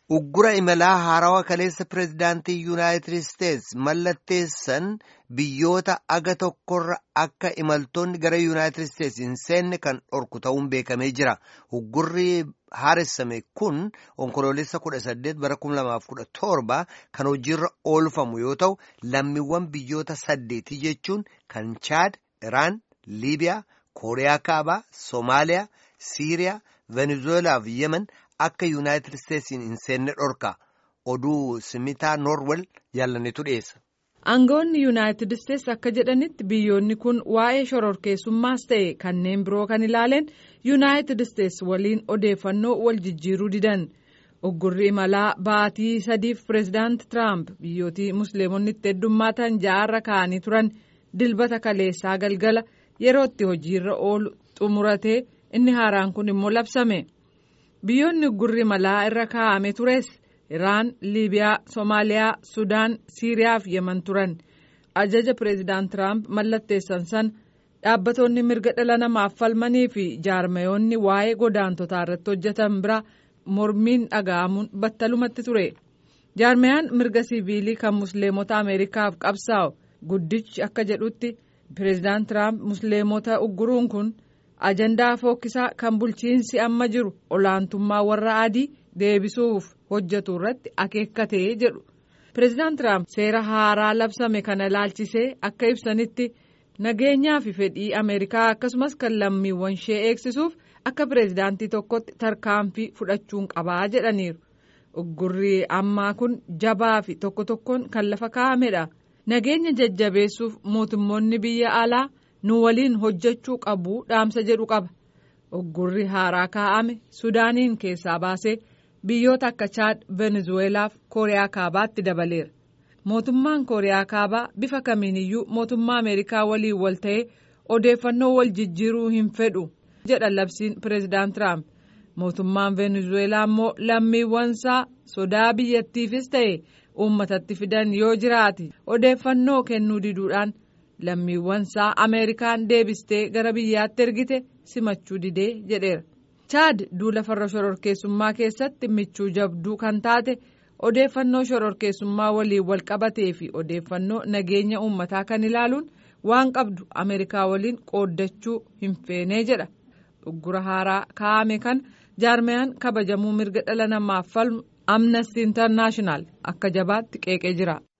Uggura imalaa haarawaa kaleessa pireezidaantii Yuunaayitid Isteets mallatteessan biyyoota aga tokkorra akka imaltoonni gara Yuunaayitid Isteets hin seenne kan dhorku ta'uun beekamee jira. Uggurri haaressame kun onkoloolessa kudha saddeet bara kuma lamaaf kudha torba kan hojiirra oolfamu yoo ta'u lammiiwwan biyyoota saddeetii jechuun kan Chaad, Iraan, Liibiyaa, Kooriyaa Kaabaa, Soomaaliyaa, Siiriyaa, Venezuelaa fi Yemen. Akka Yuunaayitid Isteetsiin hin seenne dhorka oduu simitaa Noorwel jaalannetu dhiyeessa. Aangawoonni Yuunaayitid Isteets akka jedhanitti biyyoonni kun waa'ee shororkeessummaas ta'e kanneen biroo kan ilaaleen Yuunaayitid Isteets waliin odeeffannoo wal jijjiiruu didan. Uggurri imalaa baatii sadiif pireezidaanti Tiraamp biyyootii musliimonni itti heddummaatan ja'arra kaa'anii turan dilbata kaleessaa galgala yeroo itti hojiirra oolu xumuratee inni haaraan kun immoo labsame. biyyoonni uggurri imalaa irra kaa'ame tures iraan liibiyaa soomaaliyaa sudaan siiriyaa fi yeman turan ajaja pireezidaant tiraamp mallatteessan san dhaabbatoonni mirga dhala namaaf falmanii fi jaarmayoonni waa'ee godaantotaa irratti hojjetan bira mormiin dhaga'amuun battalumatti ture jaarmayaan mirga siviilii kan musliimota ameerikaaf qabsaa'u guddichi akka jedhutti pireezidaant tiraamp musliimota ugguruun kun. ajandaa fookkisaa kan bulchiinsi amma jiru olaantummaa warra adii deebisuuf hojjetu irratti akeekkatee jedhu pireezidaant tiraamp seera haaraa labsame kana ilaalchisee akka ibsanitti nageenyaa fi fedhii ameerikaa akkasumas kan lammiiwwan ishee eegsisuuf akka pireezidaantii tokkotti tarkaanfii fudhachuun qabaa jedhaniiru uggurri ammaa kun jabaa fi tokko tokkoon kan lafa kaa'amedha nageenya jajjabeessuuf mootummoonni biyya alaa. nu waliin hojjechuu qabu dhaamsa jedhu qaba uggurri haaraa kaa'ame sudaaniin keessaa baasee biyyoota akka chaad venezuweelaa fi kooriyaa kaabaatti dabaleera mootummaan kooriyaa kaabaa bifa kamiiniyyuu mootummaa ameerikaa waliin wal ta'ee odeeffannoo wal jijjiiruu hin fedhu jedha labsiin pireezidaant tiraamp mootummaan venezuweelaa immoo lammiiwwansaa sodaa biyyattiifis ta'e uummatatti fidan yoo jiraate odeeffannoo kennuu diduudhaan. lammiiwwansaa ameerikaan deebistee gara biyyaatti ergite simachuu didee jedheera chaad duula farra shororkeessummaa keessatti michuu jabduu kan taate odeeffannoo shororkeessummaa waliin wal qabatee fi odeeffannoo nageenya uummataa kan ilaaluun waan qabdu ameerikaa waliin qooddachuu hin feenee jedha uggura haaraa kaa'ame kan jaarmayaan kabajamuu mirga dhala namaaf falmu amnesty international akka jabaatti qeeqee jira.